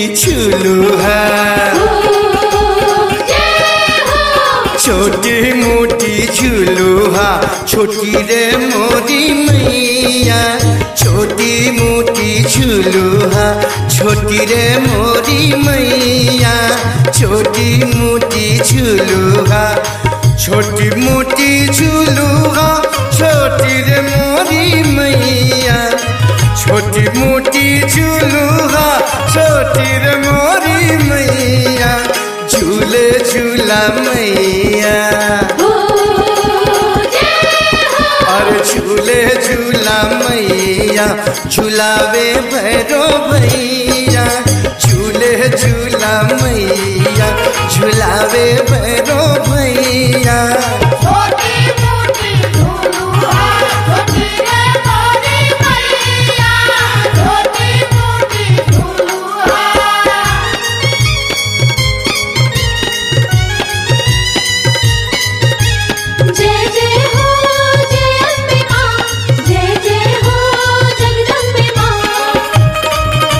झुलुहा छोटी मोटी झुलुहा छोटी रे मोरी मैया छोटी मोटी झुलुहा छोटी रे मोरी मैया छोटी मोटी झुलुहा छोटी मोटी झुलुहा छोटी रे मोरी मैया छोटी मोटी झुलुहा छोटी रे मोरी मैया झूले झूला मैया और झूले झूला मैया झूलावे भैरो भैया झूले झूला मैया झूलावे भैरो भैया जय जय हो जय अम्बे मां जय जय हो जगदम्बे मां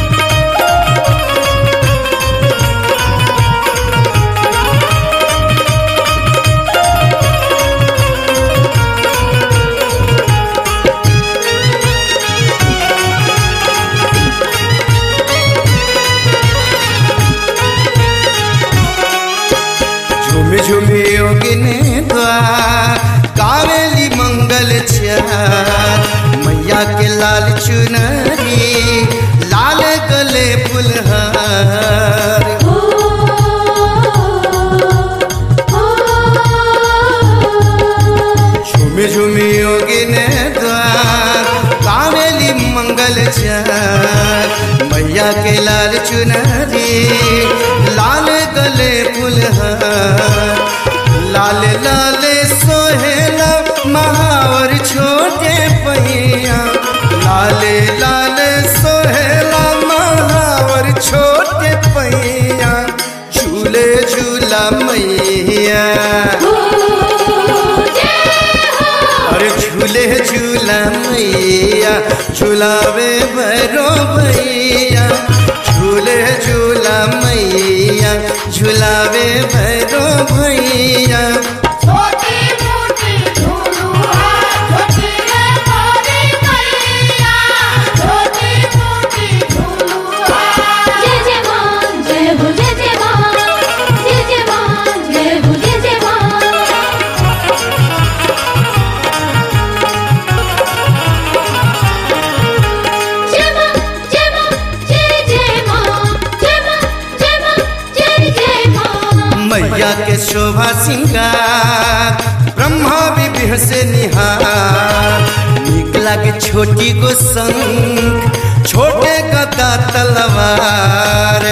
झुम झुमे योगिने द्वार कावेली मंगल चार मैया के लाल चुनरी लाल गले फुलहार ओ झुम झुम योगिने द्वार कावेली मंगल चार मैया के लाल चुनरी लाल गले फुलहार लाल लाल सोहेला महावर छोटे पहिया लाल लाल सोहेला महावर छोटे पहिया झूले झूला मैया अरे झूले झूला मैया झूलावे भरो भैया झूले झूला मैया झूलावे भरो भैया जय जय मां जय हो जय जय मां जय जय मां जय हो जय जय मां जय मां जय मां जय जय मां जय मां जय मां जय जय मां मैया के शोभा सिंगार ब्रह्मा विभि से निहार नीक लागे छोटी गो संग छोटे गदा तलवार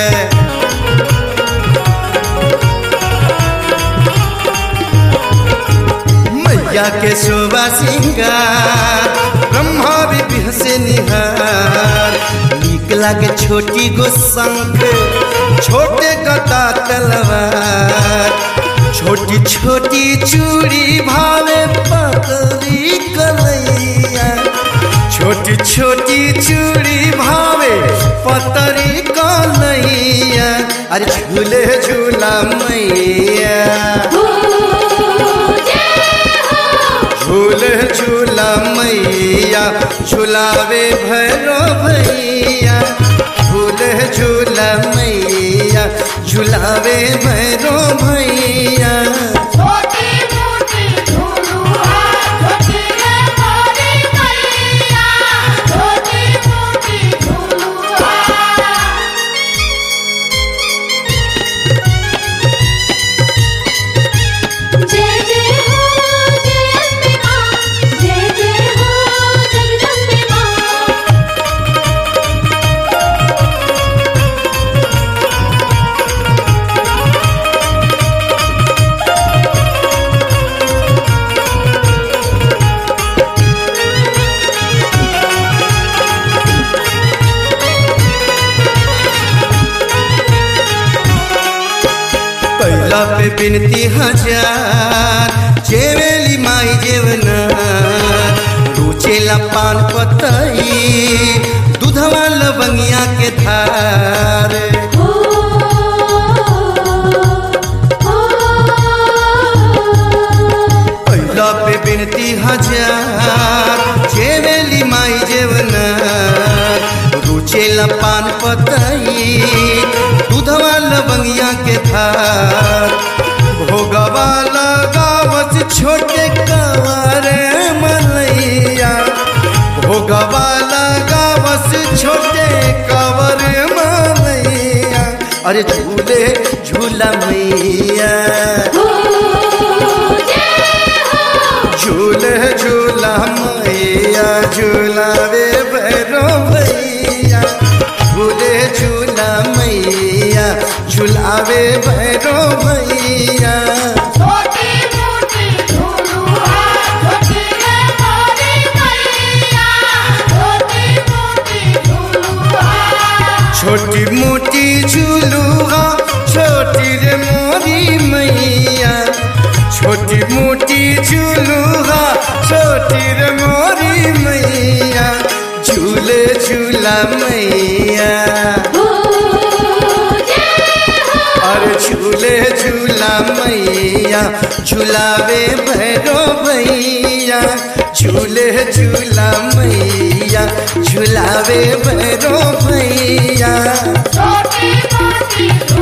मैया के शोभा सिंगार ब्रह्मा विभि से निहार नीक लागे छोटी गो शंख छोटे गदा तलवार छोटी छोटी चूड़ी भावे पतली कलैया छोटी छोटी चूड़ी भावे पतरी कलैया अरे झूले झूला मैया झूले झूला मैया झूलावे भैरो भैया झूले झूला मैया झूलावे भैरो भैया जय जय हो जय अम्बे मां जय जय हो जगदम्बे मां कैला पे बिनती हजार जेवेली माई जेवना रुचेला पान पतई दूध दूधवा लवंगिया के धार ओ ओ कैला पे बिनती हजार जेवेली माई जेवना रुचेला पान पतई दूधवा लवंगिया के धार भोगवा लगावत छोटे कवारे मलैया भोगवा लगावत छोटे कवर मलैया अरे झूले झूला मैया झूले झूला मैया झूलावे भैरो भैया झूले झूला मैया झूलावे भैरो भैया छोटी मोटी झूलुआ छोटी रे मोरी मैया छोटी मोटी झूलुआ छोटी मोटी झूलुआ छोटी रे मोरी मैया छोटी मोटी झूलुआ छोटी रे मोरी मैया झूले झूला मैया ओ जय हो अरे झूले झूला मैया झूलावे भैरो भैया झूले झूला मैया झूलावे भैरो भैया छोटी मोटी